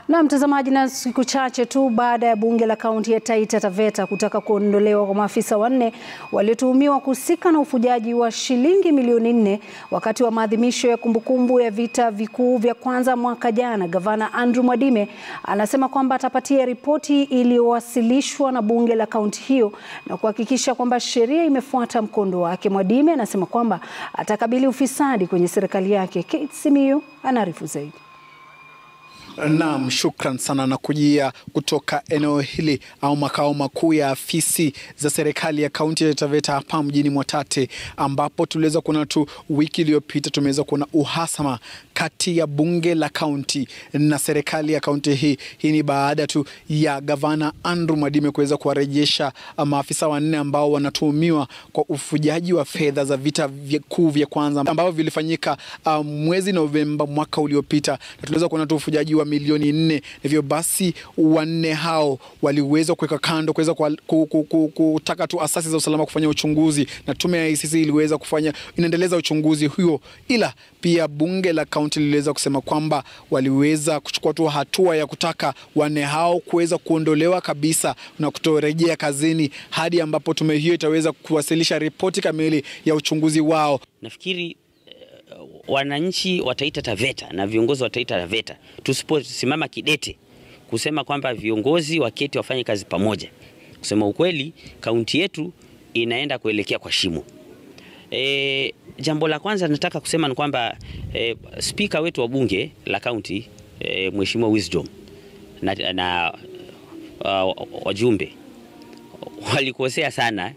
Na mtazamaji, na siku chache tu baada ya bunge la kaunti ya Taita Taveta kutaka kuondolewa kwa maafisa wanne waliotuhumiwa kuhusika na ufujaji wa shilingi milioni nne wakati wa maadhimisho ya kumbukumbu ya vita vikuu vya kwanza mwaka jana, gavana Andrew Mwadime anasema kwamba atapatia ripoti iliyowasilishwa na bunge la kaunti hiyo na kuhakikisha kwamba sheria imefuata mkondo wake. Mwadime anasema kwamba atakabili ufisadi kwenye serikali yake. Kate Simiyu anaarifu zaidi. Naam, shukran sana na kujia kutoka eneo hili au makao makuu ya afisi za serikali ya kaunti ya Taveta hapa mjini Mwatate, ambapo tuliweza kuona tu wiki iliyopita tumeweza kuona uhasama kati ya bunge la kaunti na serikali ya kaunti hii. Hii ni baada tu ya gavana Andrew Mwadime kuweza kuwarejesha maafisa wanne ambao wanatuhumiwa kwa ufujaji wa fedha za vita vikuu vya kwanza ambavyo vilifanyika uh, mwezi Novemba mwaka uliopita, na tuliweza kuona tu ufujaji wa milioni nne. Hivyo basi wanne hao waliweza kuweka kando kuweza kutaka tu asasi za usalama kufanya uchunguzi, na tume ya ICC iliweza kufanya inaendeleza uchunguzi huo, ila pia bunge la kaunti liliweza kusema kwamba waliweza kuchukua tu hatua ya kutaka wanne hao kuweza kuondolewa kabisa na kutorejea kazini hadi ambapo tume hiyo itaweza kuwasilisha ripoti kamili ya uchunguzi wao. Nafikiri uh, wananchi wa Taita Taveta na viongozi wa Taita Taveta tusiposimama kidete kusema kwamba viongozi waketi wafanye kazi pamoja, kusema ukweli, kaunti yetu inaenda kuelekea kwa shimo. E, jambo la kwanza nataka kusema ni kwamba e, spika wetu wa bunge la kaunti e, Mheshimiwa Wisdom na, na uh, wajumbe walikosea sana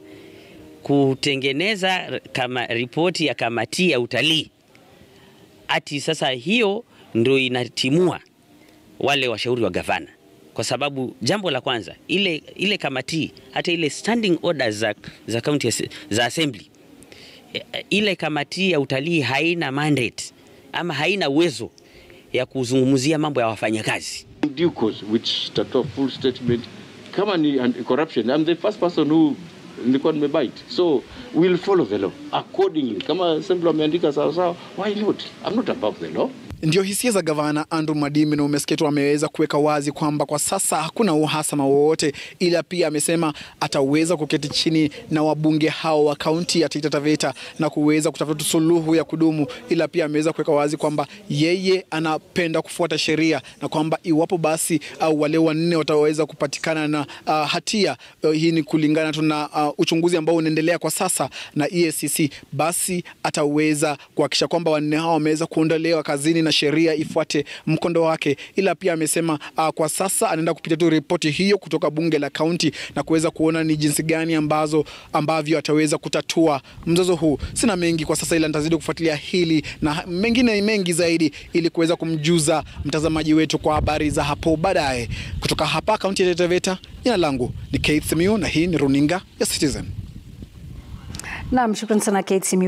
kutengeneza kama ripoti ya kamati ya utalii ati sasa hiyo ndio inatimua wale washauri wa gavana, kwa sababu jambo la kwanza ile, ile kamati hata ile standing orders za, za county za assembly ile kamati ya utalii haina mandate ama haina uwezo ya kuzungumzia mambo ya wafanyakazi. Due course which tatoa full statement kama ni corruption I'm the first person who nilikuwa nimebite so we'll follow the law accordingly. Kama assembly wameandika sawa sawa, why not? I'm not above the law. Ndio hisia za gavana Andrew Mwadime, na umesikia tu ameweza kuweka wazi kwamba kwa sasa hakuna uhasama wowote, ila pia amesema ataweza kuketi chini na wabunge hao wa kaunti ya Taita Taveta na kuweza kutafuta suluhu ya kudumu, ila pia ameweza kuweka wazi kwamba yeye anapenda kufuata sheria na kwamba iwapo basi au wale wanne wataweza kupatikana na uh, hatia uh, hii ni kulingana tu na uh, uchunguzi ambao unaendelea kwa sasa na EACC, basi ataweza kuhakikisha kwamba wanne hao wameweza kuondolewa kazini na sheria ifuate mkondo wake. Ila pia amesema uh, kwa sasa anaenda kupitia tu ripoti hiyo kutoka bunge la kaunti na kuweza kuona ni jinsi gani ambazo ambavyo ataweza kutatua mzozo huu. Sina mengi kwa sasa, ila nitazidi kufuatilia hili na mengine mengi zaidi ili kuweza kumjuza mtazamaji wetu kwa habari za hapo baadaye. Kutoka hapa kaunti ya Taita Taveta, jina langu ni Keith Simiyu na hii ni runinga ya Citizen. Naam, shukrani sana Kate Simiyu.